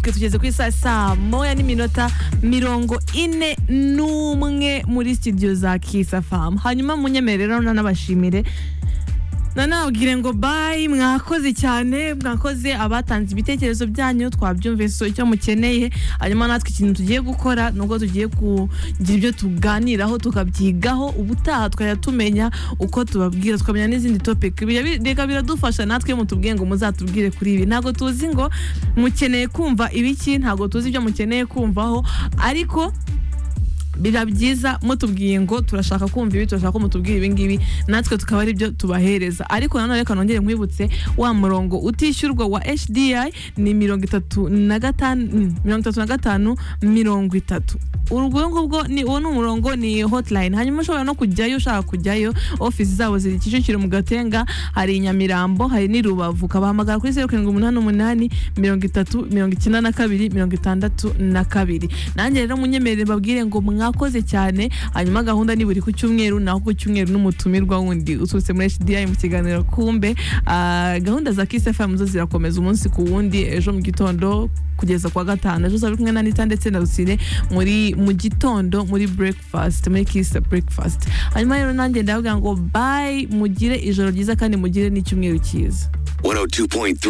twe tugeze kuri saa saa moya n'iminota mirongo ine n'umwe muri studio za kisa famu hanyuma munyemerere rero nanabashimire nanabwire ngo bayi mwakoze cyane mwakoze abatanze ibitekerezo byanyu twabyumvise icyo mukeneye hanyuma natwe ikintu tugiye gukora nubwo tugiye kugira ibyo tuganiraho tukabyigaho ubutaha tukajya tumenya uko tubabwira tukamenya n'izindi topiki reka biradufasha natwe mutubwiye ngo muzatubwire kuri ibi ntabwo tuzi ngo mukeneye kumva ibiki ntabwo tuzi ibyo mukeneye kumvaho ariko biba byiza mutubwiye ngo turashaka kumva ibi turashaka ko mutubwira ibi ngibi natwe tukaba ari byo tubahereza ariko nanone reka nongere nkwibutse wa murongo utishyurwa wa HDI ni mirongo itatu na gatanu mirongo itatu na gatanu mirongo itatu urwo ngubwo ni uwo ni umurongo ni hotline hanyuma ushobora no kujyayo ushaka kujyayo ofisi zabo ziri Kicukiro mu Gatenga hari i Nyamirambo hari n'i Rubavu kabahamagara kuri zeru karindwi umunani umunani mirongo itatu mirongo icyenda na kabiri mirongo itandatu na kabiri nanjye rero munyemerere babwire ngo mwa mwakoze cyane hanyuma gahunda ni buri ku cyumweru naho ku cyumweru n'umutumirwa wundi uturutse muri HDI mu kiganiro kumbe Ah, gahunda za Kiss FM zo zirakomeza umunsi ku wundi ejo mu gitondo kugeza kwa gatanu ejo uzaba uri kumwe na Anita ndetse na Rusine muri mu gitondo muri breakfast muri Kiss breakfast hanyuma rero nanjye ndavuga ngo bye mugire ijoro ryiza kandi mugire n'icyumweru cyiza 102.3